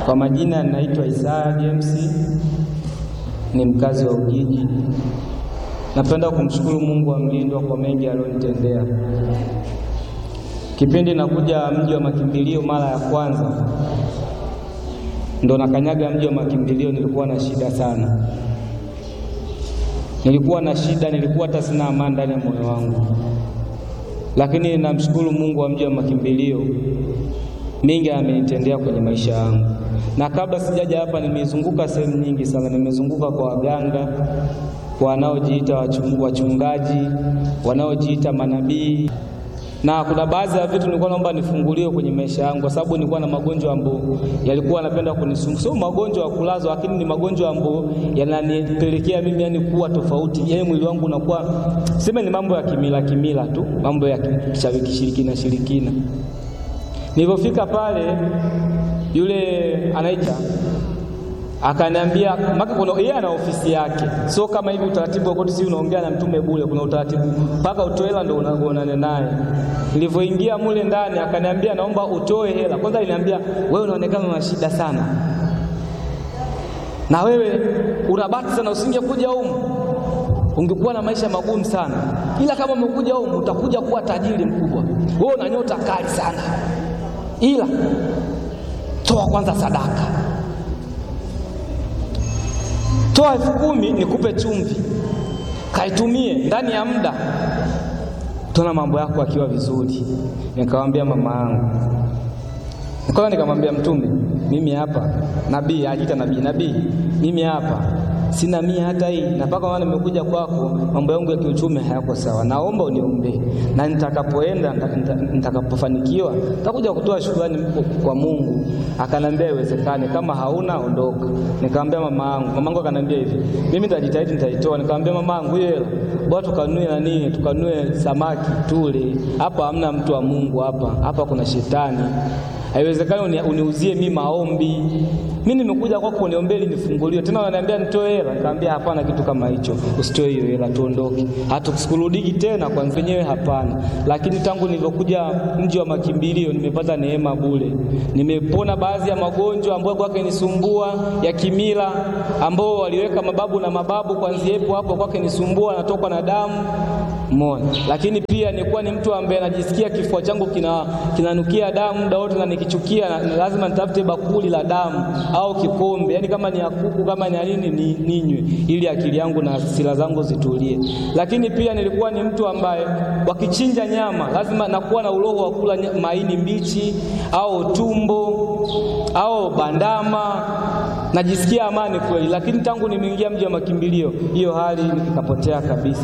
Kwa majina ninaitwa Isaya James, ni mkazi wa Ujiji. Napenda kumshukuru Mungu wa mlindwa kwa mengi aliyonitendea. Kipindi nakuja mji wa makimbilio mara ya kwanza, ndo nakanyaga mji wa makimbilio, nilikuwa na shida sana, nilikuwa na shida, nilikuwa hata sina amani ndani ya moyo wangu, lakini namshukuru Mungu wa mji wa makimbilio, mingi amenitendea kwenye maisha yangu. Na kabla sijaja hapa, nimezunguka sehemu nyingi sana, nimezunguka kwa waganga, kwa wanaojiita wachungaji, wanaojiita manabii na kuna baadhi ya vitu nilikuwa naomba nifunguliwe kwenye maisha yangu, kwa sababu nilikuwa na magonjwa ambayo yalikuwa yanapenda kunisumbua. Sio magonjwa ya kulazwa, lakini ni magonjwa ambayo yananipelekea mimi yani kuwa tofauti, yani mwili wangu unakuwa sema, ni mambo ya kimila kimila tu, mambo ya kishirikina shirikina. Nilipofika pale, yule anaita akaniambia maka kuna yeye ana ofisi yake, sio kama hivi utaratibu wa koti, si unaongea na mtume bure. Kuna utaratibu mpaka utoe hela ndio unaonana naye. Nilivyoingia mule ndani, akaniambia naomba utoe hela kwanza. Aliniambia wewe unaonekana una shida sana, na wewe unabati sana, usingekuja humu ungekuwa na maisha magumu sana, ila kama umekuja humu utakuja kuwa tajiri mkubwa. Wewe una nyota kali sana, ila toa kwanza sadaka toa elfu kumi nikupe chumvi, kaitumie ndani ya muda, tuna mambo yako akiwa vizuri. Nikamwambia mama yangu, nikaona, nikamwambia Mtume, mimi hapa nabii, ajiita nabii, nabii, mimi hapa sina mia hata hii, na mpaka maana nimekuja kwako, mambo yangu ya kiuchumi hayako sawa, naomba uniombee, na nitakapoenda nitakapofanikiwa nitakuja kutoa shukrani kwa Mungu. Akanambia iwezekane, kama hauna ondoka. Nikamwambia mama yangu, mama yangu akanambia hivi, mimi nitajitahidi, nitaitoa. Nikamwambia mama yangu, hiyo hela bwana, tukanue nani, tukanue samaki tule. Hapa hamna mtu wa Mungu, hapa hapa kuna shetani Haiwezekani uniuzie mimi maombi. Mimi nimekuja kwako uniombee ili nifunguliwe. Tena wananiambia nitoe hela. Nikamwambia hapana, kitu kama hicho. Usitoe hiyo hela, tuondoke. Hata sikurudiki tena kwa mwenyewe, hapana. Lakini tangu nilivyokuja mji wa makimbilio nimepata neema bure. Nimepona baadhi ya magonjwa ambayo kwake nisumbua ya kimila, ambao waliweka mababu na mababu, kwanzia hapo hapo kwake nisumbua, natokwa na damu Mona. Lakini pia nilikuwa ni mtu ambaye najisikia kifua changu kina kinanukia damu muda wote, na nikichukia na, na lazima nitafute bakuli la damu au kikombe, yaani kama ni ya kuku kama ni nini ni, ninywe ili akili yangu na sila zangu zitulie. Lakini pia nilikuwa ni mtu ambaye wakichinja nyama lazima nakuwa na uroho wa kula maini mbichi au tumbo au bandama, najisikia amani kweli. Lakini tangu nimeingia mji wa makimbilio hiyo hali ikapotea kabisa.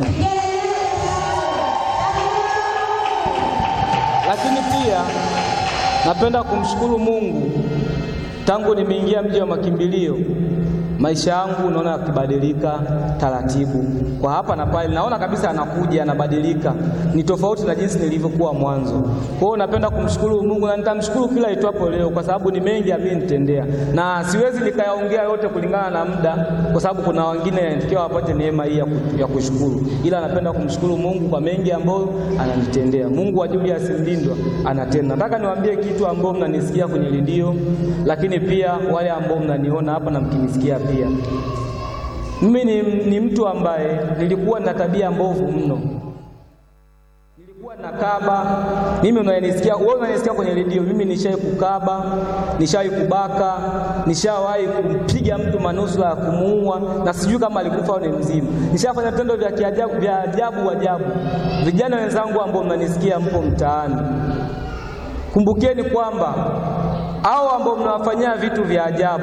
Lakini pia napenda kumshukuru Mungu, tangu nimeingia mji wa makimbilio maisha yangu naona yakibadilika taratibu, kwa hapa na pale, naona kabisa anakuja anabadilika, ni tofauti na jinsi nilivyokuwa mwanzo. Kwa hiyo napenda kumshukuru Mungu na nitamshukuru kila itwapo leo, kwa sababu ni mengi amenitendea, na siwezi nikayaongea yote kulingana na muda, kwa sababu kuna wengine yanatakiwa wapate neema hii ya kushukuru, ila napenda kumshukuru Mungu kwa mengi ambayo ananitendea. Mungu wa Julius Mlindwa anatenda. Nataka niwaambie kitu ambao mnanisikia kwenye redio, lakini pia wale ambao mnaniona hapa na mkinisikia pia mimi ni, ni mtu ambaye nilikuwa na tabia mbovu mno, nilikuwa na kaba. Mimi unanisikia wewe, unanisikia kwenye redio, mimi nishawahi kukaba, nishawahi kubaka, nishawahi kumpiga mtu manusura ya kumuua, na sijui kama alikufa au ni mzima. Nishafanya vitendo vya kiajabu vya ajabu ajabu. Vijana wenzangu ambao mnanisikia, mpo mtaani, kumbukeni kwamba hao ambao mnawafanyia vitu vya ajabu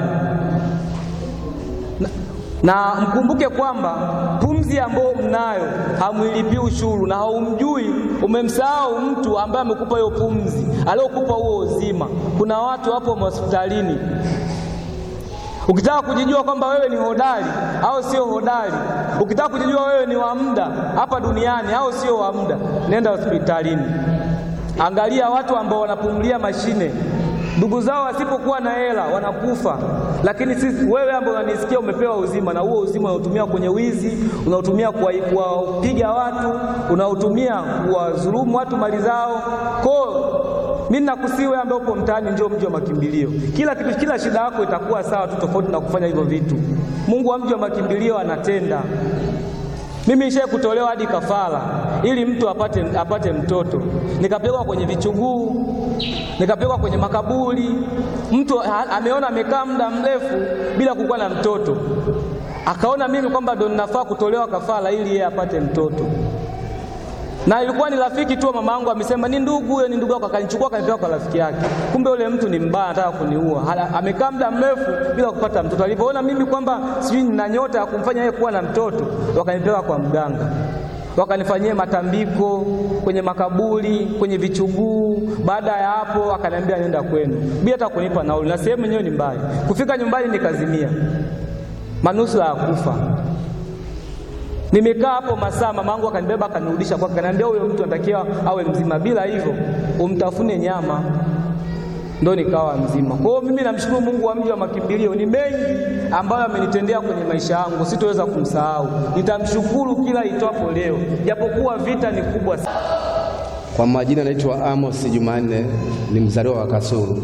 na, na mkumbuke kwamba pumzi ambayo mnayo hamwilipii ushuru, na haumjui, umemsahau mtu ambaye amekupa hiyo pumzi, aliyokupa huo uzima. Kuna watu hapo hospitalini, ukitaka kujijua kwamba wewe ni hodari au sio hodari, ukitaka kujijua wewe ni wa muda hapa duniani au sio wa muda, nenda hospitalini, angalia watu ambao wanapumulia mashine ndugu zao wasipokuwa na hela wanakufa, lakini sisi, wewe ambaye unanisikia, umepewa uzima, na huo uzima unautumia kwenye wizi, unautumia kuwapiga watu, unautumia kuwadhulumu watu mali zao. Kwa mimi nakusihi wewe ambaye upo mtaani, njoo mji wa makimbilio. Kila kitu, kila shida yako itakuwa sawa tu, tofauti na kufanya hivyo vitu. Mungu wa mji wa makimbilio anatenda. Mimi nishaye kutolewa hadi kafara ili mtu apate, apate mtoto, nikapelekwa kwenye vichuguu, nikapelekwa kwenye makaburi. Mtu ha, ameona amekaa muda mrefu bila kukuwa na mtoto, akaona mimi kwamba ndo ninafaa kutolewa kafara ili yeye apate mtoto na ilikuwa ni rafiki tu mama yangu, amesema ni ndugu huyo, ni ndugu yako, akanichukua akanipeleka kwa rafiki yake. Kumbe yule mtu ni mbaya, anataka kuniua. Amekaa muda mrefu bila kupata mtoto. Alipoona mimi kwamba sijui nina nyota ya kumfanya yeye kuwa na mtoto, wakanipeleka kwa mganga, wakanifanyia matambiko kwenye makaburi, kwenye vichuguu. Baada ya hapo, akaniambia nenda kwenu bila hata kunipa nauli, na sehemu yenyewe ni mbaya. Kufika nyumbani nikazimia, manusura ya kufa. Nimekaa hapo masaa, mamangu akanibeba akanirudisha kwake, akaniambia huyo mtu anatakiwa awe mzima, bila hivyo umtafune nyama. Ndo nikawa mzima. Kwa hiyo mimi namshukuru Mungu wa mji wa makimbilio, ni mengi ambayo amenitendea kwenye maisha yangu, sitoweza kumsahau. Nitamshukuru kila itwapo leo, japokuwa vita ni kubwa sana. Kwa majina naitwa Amos Jumanne, ni mzaliwa wa Kasulu.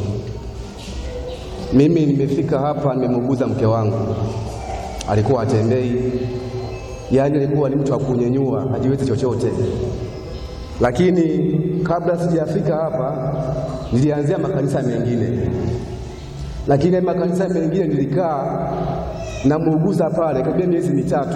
Mimi nimefika hapa, nimemuuguza mke wangu, alikuwa atembei yaani alikuwa ni mtu wa kunyenyua, hajiwezi chochote. Lakini kabla sijafika hapa, nilianzia makanisa mengine, lakini makanisa mengine nilikaa namuuguza pale karibia miezi mitatu,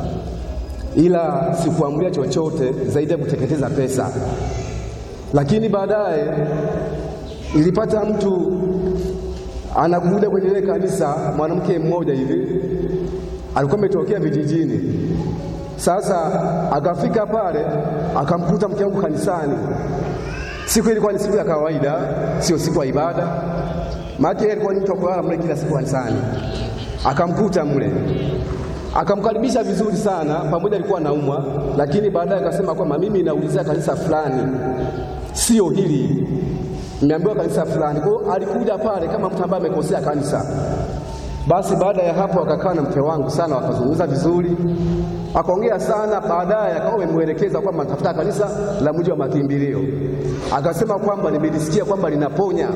ila sikuamulia chochote zaidi ya kuteketeza pesa. Lakini baadaye nilipata mtu anakuja kwenye ile kanisa, mwanamke mmoja hivi alikuwa ametokea vijijini. Sasa akafika pale akamkuta mke wangu kanisani. Siku ilikuwa ni siku ya kawaida, sio siku ya ibada, maana yeye alikuwa ni mtu wa kulala mle kila siku kanisani. Akamkuta mle, akamkaribisha vizuri sana, pamoja alikuwa anaumwa, lakini baadaye akasema kwamba mimi naulizia kanisa fulani, sio hili, nimeambiwa kanisa fulani. Kwa hiyo alikuja pale kama mtu ambaye amekosea kanisa. Basi baada ya hapo akakaa na mke wangu sana, wakazungumza vizuri, akaongea sana. Baadaye akawa amemwelekeza kwamba natafuta kanisa la mji wa makimbilio, akasema kwamba nimelisikia kwamba linaponya.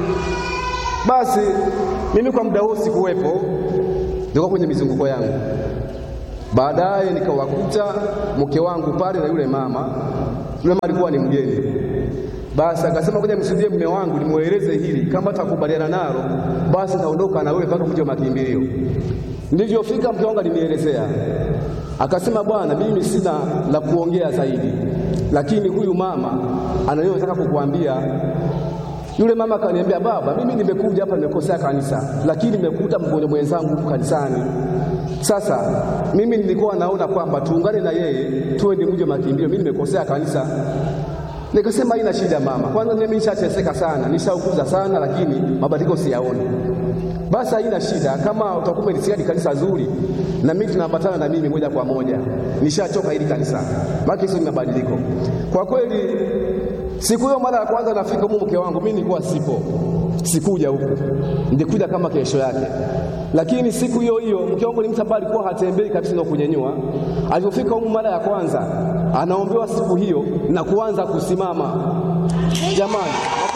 Basi mimi kwa muda huo sikuwepo, nilikuwa kwenye mizunguko yangu. Baadaye nikawakuta mke wangu pale na yule mama. Yule mama alikuwa ni mgeni basi akasema ngoja msudie mume wangu nimweleze hili, kama atakubaliana nalo basi naondoka na wewe mpaka mji wa makimbilio. Nilivyofika mke wangu alinielezea, akasema bwana, mimi sina la kuongea zaidi, lakini huyu mama anayotaka kukuambia. Yule mama akaniambia, baba, mimi nimekuja hapa nimekosea kanisa, lakini nimekuta mgonjwa mwenzangu kanisani. Sasa mimi nilikuwa naona kwamba tuungane na yeye tuende mji wa makimbilio, mimi nimekosea kanisa Nikasema haina shida mama, kwanza mimi nishateseka sana, nishaukuza sana, lakini mabadiliko siyaoni. Basi haina shida, kama utakuwa umelisikia kanisa zuri na mimi tunaambatana na mimi moja kwa moja, nishachoka hili kanisa, maana hizo ni mabadiliko kwa kweli. Siku hiyo mara ya kwanza nafika huko, mke wangu mimi nilikuwa sipo, sikuja huku, nilikuja kama kesho yake. Lakini siku hiyo hiyo mke wangu ni mtu ambaye alikuwa hatembei kabisa na kunyenyua. Alipofika huko mara ya kwanza, anaombewa siku hiyo na kuanza kusimama. Jamani,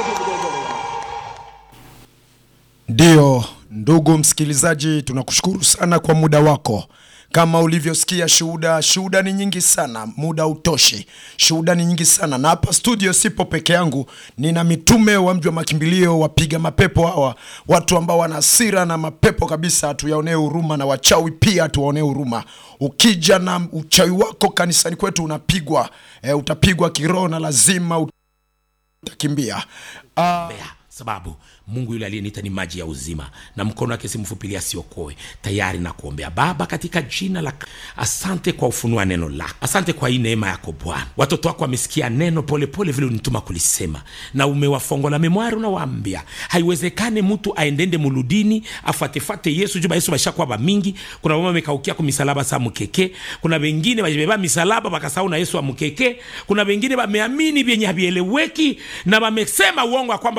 Ndiyo, ndugu msikilizaji, tunakushukuru sana kwa muda wako. Kama ulivyosikia shuhuda, shuhuda ni nyingi sana, muda utoshi. Shuhuda ni nyingi sana, na hapa studio sipo peke yangu, nina mitume wa mji wa makimbilio, wapiga mapepo hawa, watu ambao wana hasira na mapepo kabisa, tuyaonee huruma, na wachawi pia tuwaonee huruma. Ukija na uchawi wako kanisani kwetu unapigwa, e, utapigwa kiroho na lazima utakimbia. Ah, Bea, sababu Mungu yule aliyeniita ni maji ya uzima, na mkono wake si mfupi asiokoe. Tayari na kuombea. Baba, katika jina la asante kwa ufunua neno lako, asante kwa hii neema yako Bwana. Watoto wako wamesikia neno polepole vile unituma kulisema, na umewafongola memwari, unawaambia haiwezekane mtu aendende muludini afuatefate Yesu juba Yesu bashakuwa bamingi. Kuna mama amekaukia ku misalaba sa mukeke, kuna wengine bajibeba misalaba bakasahau na Yesu amukeke, kuna wengine bameamini vyenye havieleweki na wamesema uongo kwamba wana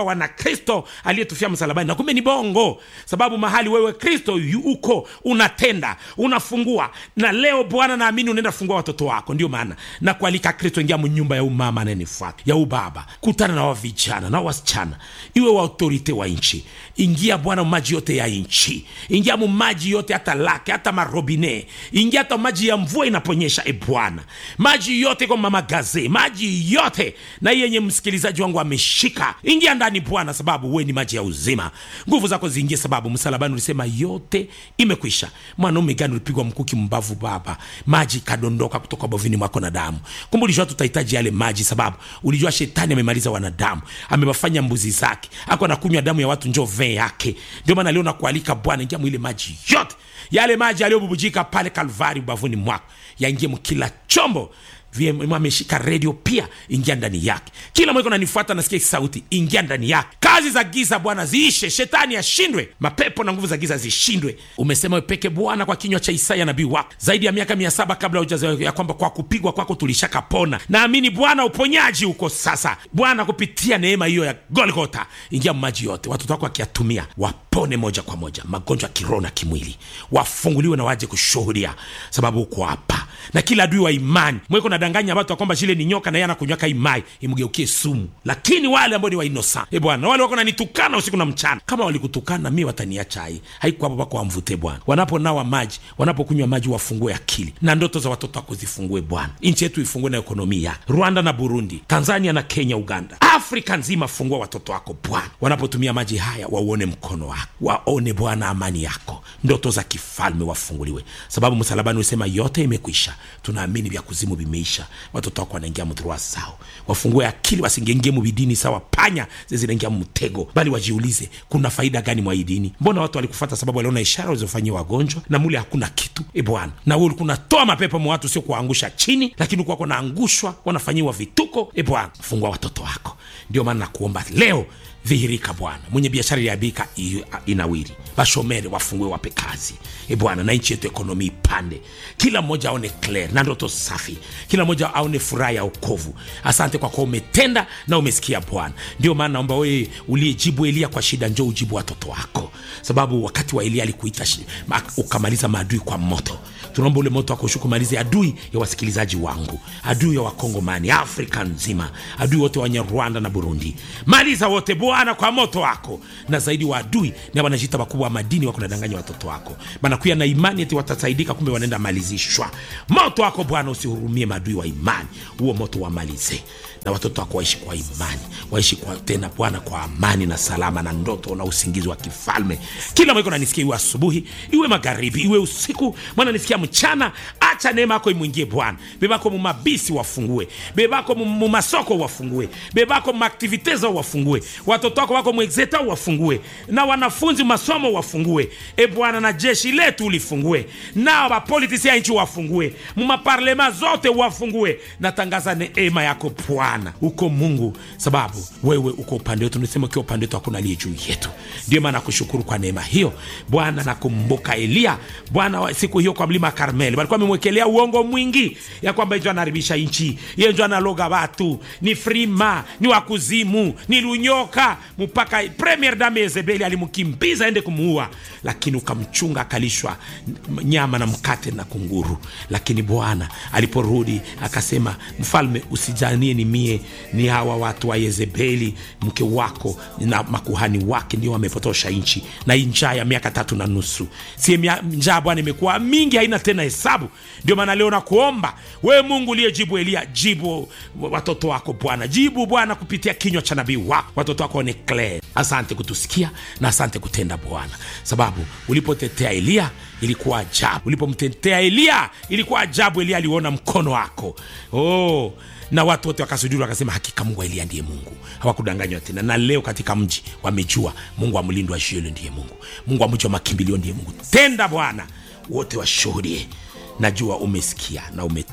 kristo aliyetufia msalabani na kumbe ni bongo sababu mahali wewe kristo yu- uko unatenda unafungua na leo bwana naamini unaenda fungua watoto wako ndio maana na kualika kristo ingia mnyumba ya umama anayenifuata ya ubaba kutana na wa vijana na wasichana iwe wa autorite wa nchi ingia bwana maji yote ya nchi ingia mu maji yote hata lake hata marobine ingia hata maji ya mvua inaponyesha e bwana maji yote kwa mama gaze maji yote na hii yenye msikilizaji wangu ameshika ingia ndani bwana sababu we ni maji ya uzima nguvu zako ziingie sababu msalabani ulisema yote imekwisha mwanaume gani ulipigwa mkuki mbavu baba maji ikadondoka kutoka bovini mwako na damu kumbe ulijua tutahitaji yale maji sababu ulijua shetani amemaliza wanadamu amewafanya mbuzi zake ako anakunywa damu ya watu njo vee yake ndio maana leo nakualika bwana ingia mwile maji yote yale maji yaliyobubujika pale kalvari ubavuni mwako yaingie mkila chombo VM ameshika redio pia ingia ndani yake kila mweko nanifuata nasikia hii sauti ingia ndani yake kazi za giza bwana ziishe shetani ashindwe mapepo na nguvu za giza zishindwe umesema wepeke bwana kwa kinywa cha isaya nabii wako zaidi ya miaka mia saba kabla hujazaliwa ya kwamba kwa kupigwa kwako tulishakapona naamini bwana uponyaji uko sasa bwana kupitia neema hiyo ya golgota ingia maji yote watoto wako wakiyatumia wapone moja kwa moja magonjwa ya kiroho na kimwili wafunguliwe na waje kushuhudia sababu uko hapa na kila adui wa imani mweko nadanganya watu ya kwamba shile ni nyoka na yeye anakunywaka imai imgeukie sumu lakini wale ambao ni wainosa e bwana wale wako nanitukana usiku na mchana kama walikutukana mi wataniacha hai haiko hapo pako wamvute bwana wanaponawa maji wanapokunywa maji wafungue akili na ndoto za watoto wako zifungue bwana nchi yetu ifungue na ekonomia rwanda na burundi tanzania na kenya uganda afrika nzima fungua watoto wako bwana wanapotumia maji haya wauone mkono wako waone bwana amani yako ndoto za kifalme wafunguliwe sababu msalabani usema yote imekwisha tunaamini vya kuzimu vimeisha watoto wako wanaingia mdhurua sao wafungue akili wasingengie mubidini sawa panya zezinaingia mtego bali wajiulize kuna faida gani mwa hii dini mbona watu walikufata sababu waliona ishara walizofanyia wagonjwa na mule hakuna kitu e bwana na we ulikuwa unatoa mapepo mwa watu sio kuwaangusha chini lakini ulikuwa wanaangushwa wanafanyiwa vituko e bwana fungua watoto wako ndio maana nakuomba leo dhihirika bwana mwenye biashara iliabika inawiri bashomere wafungue wape kazi e bwana na nchi yetu ekonomi ipande kila mmoja aone clear na ndoto safi kila mmoja aone furaha ya okovu asante kwa kuwa umetenda na umesikia bwana ndio maana naomba wewe uliyejibu elia kwa shida njo ujibu watoto wako sababu wakati wa elia alikuita shi- ma- ukamaliza maadui kwa moto tunaomba ule moto wako ushuke umalize adui ya wasikilizaji wangu adui ya wakongomani afrika nzima adui wote wenye rwanda na burundi maliza wote bwana kwa moto wako na zaidi wa adui na wanajita wakubwa wa madini wako nadanganya watoto wako banakuya na imani eti watasaidika kumbe wanaenda malizishwa moto wako bwana usihurumie maadui wa imani huo moto wamalize na watoto wako waishi kwa imani waishi kwa tena bwana kwa amani na salama na ndoto na usingizi wa kifalme kila mweko nanisikia iwe asubuhi iwe magharibi iwe usiku mwana nisikia mchana acha neema yako imwingie bwana bebako mumabisi wafungue bebako mu- mumasoko wafungue bebako mumaktivite zao wafungue watoto wako wako mwexeta wafungue na wanafunzi masomo wafungue e bwana na jeshi letu ulifungue na wapolitisi ya nchi wafungue mumaparlema zote wafungue natangaza neema yako bwana uko mungu sababu wewe uko upande wetu nisema ukiwa upande wetu hakuna aliye juu yetu ndio maana nakushukuru kwa neema hiyo bwana nakumbuka eliya bwana wa- siku hiyo kwa mlima karmeli walikuwa amemwekelea uongo mwingi ya kwamba ijo anaharibisha nchi ye njo analoga watu ni frima ni wakuzimu ni lunyoka mpaka premier dame yezebeli alimkimbiza ende kumuua lakini ukamchunga akalishwa n- nyama na mkate na kunguru lakini bwana aliporudi akasema mfalme usijanie ni mie ni hawa watu wa yezebeli mke wako na makuhani wake ndio wamepotosha nchi na hii njaa ya miaka tatu na nusu sie mia- njaa bwana imekuwa mingi haina tena hesabu ndio maana leo nakuomba we mungu uliyejibu elia jibu watoto wako bwana jibu bwana kupitia kinywa cha nabii wako watoto wako waone clear asante kutusikia na asante kutenda bwana sababu ulipotetea eliya ilikuwa ajabu ulipomtetea eliya ilikuwa ajabu eliya aliona mkono wako oh na watu wote wakasujuru wakasema hakika mungu wa eliya ndiye mungu hawakudanganywa tena na leo katika mji wamejua mungu wa mlindo wa shielo ndiye mungu mungu wa mji wa makimbilio ndiye mungu tenda bwana wote washuhudie najua umesikia na umetenda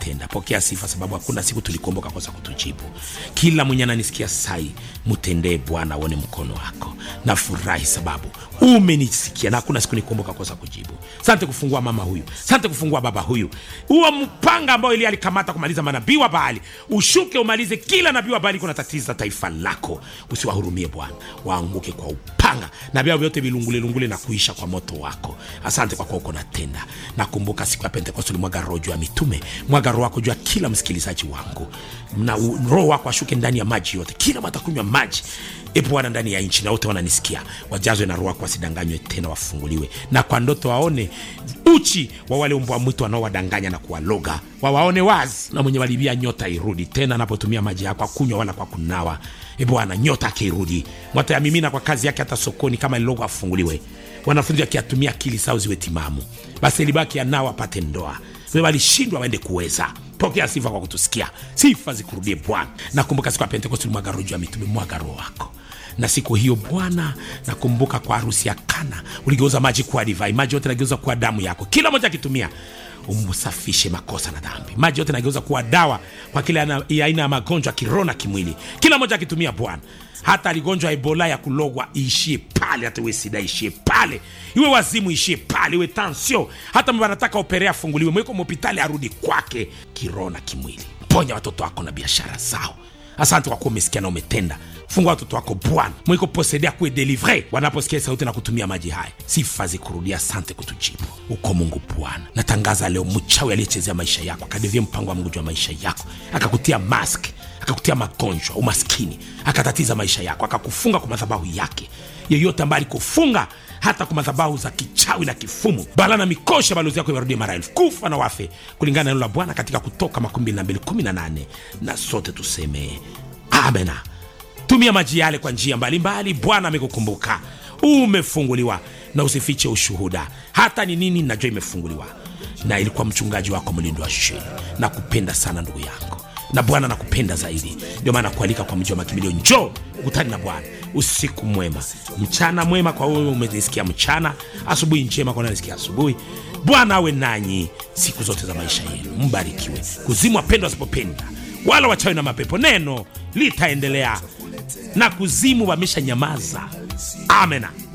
umetenda pokea sifa sababu hakuna siku tulikuomba ukakosa kutujibu kila mwenye ananisikia sai mtendee bwana aone mkono wako nafurahi sababu umenisikia na hakuna siku nikuomba ukakosa kujibu sante kufungua mama huyu sante kufungua baba huyu huo mpanga ambao ili alikamata kumaliza manabii wa baali ushuke umalize kila nabii wa baali kuna tatiza taifa lako usiwahurumie bwana waanguke kwa upanga na vyao vyote vilungulelungule na kuisha kwa moto wako asante kwa kuwa uko natenda nakumbuka siku ya pentekoste ulimwaga roho juu ya mitume mwaga roho wako juu ya kila msikilizaji wangu na u- roho wako ashuke ndani ya maji yote kila watakunywa maji e bwana ndani ya nchi na wote wananisikia wajazwe na roho wako wasidanganywe tena wafunguliwe na kwa ndoto waone uchi wa wale mbwa mwitu wanaowadanganya na kuwaloga wawaone wazi na mwenye walibia nyota irudi tena anapotumia maji yako akunywa wala kwa kunawa e bwana nyota akirudi mwatayamimina kwa kazi yake hata sokoni kama lilogo afunguliwe wanafunzi wakiatumia akili sao ziwe timamu basi libaki anao apate ndoa Wewe walishindwa waende kuweza pokea sifa kwa kutusikia sifa zikurudie bwana nakumbuka siku ya pentekosti mwaga roho juu ya mitume mwaga roho wako na siku hiyo bwana nakumbuka kwa harusi ya kana uligeuza maji kuwa divai maji yote nageuza kuwa damu yako kila moja akitumia umsafishe makosa na dhambi maji yote nageuza kuwa dawa kwa kila ana- ya aina ya magonjwa kiroho na kimwili kila moja akitumia bwana hata aligonjwa ebola ya kulogwa iishie pale hata iwe sida ishie pale iwe wazimu ishie pale iwe tansio hata mba anataka operea afunguliwe mweko mhopitali arudi kwake kiroho na kimwili ponya watoto wako na biashara zao asante kwa kuwa umesikia na umetenda fungua watoto wako bwana mwiko posedea kuwe delivre wanaposikia sauti na kutumia maji haya sifa zikurudia asante kutujibu uko mungu bwana natangaza leo mchawi aliyechezea maisha yako akadevia mpango wa mungu juu ya maisha yako akakutia mask akakutia magonjwa umaskini akatatiza maisha yako akakufunga kwa madhabahu yake yeyote ambaye alikufunga hata kwa madhabahu za kichawi na kifumu bala na mikosha balozi yako iwarudie mara elfu kufa na wafe kulingana na neno la bwana katika kutoka 2218 na sote tuseme amena tumia maji yale kwa njia mbalimbali bwana amekukumbuka umefunguliwa na usifiche ushuhuda hata ni nini najua imefunguliwa na ilikuwa mchungaji wako mlindo wa sheni na kupenda sana ndugu yangu na bwana nakupenda zaidi ndio maana kualika kwa mji wa makimbilio njoo ukutani na bwana usiku mwema mchana mwema kwa wewe umenisikia mchana asubuhi njema kwa nanisikia asubuhi bwana awe nanyi siku zote za maisha yenu mbarikiwe kuzimu wapendwa wasipopenda wala wachawi na mapepo neno litaendelea na kuzimu wamesha nyamaza amena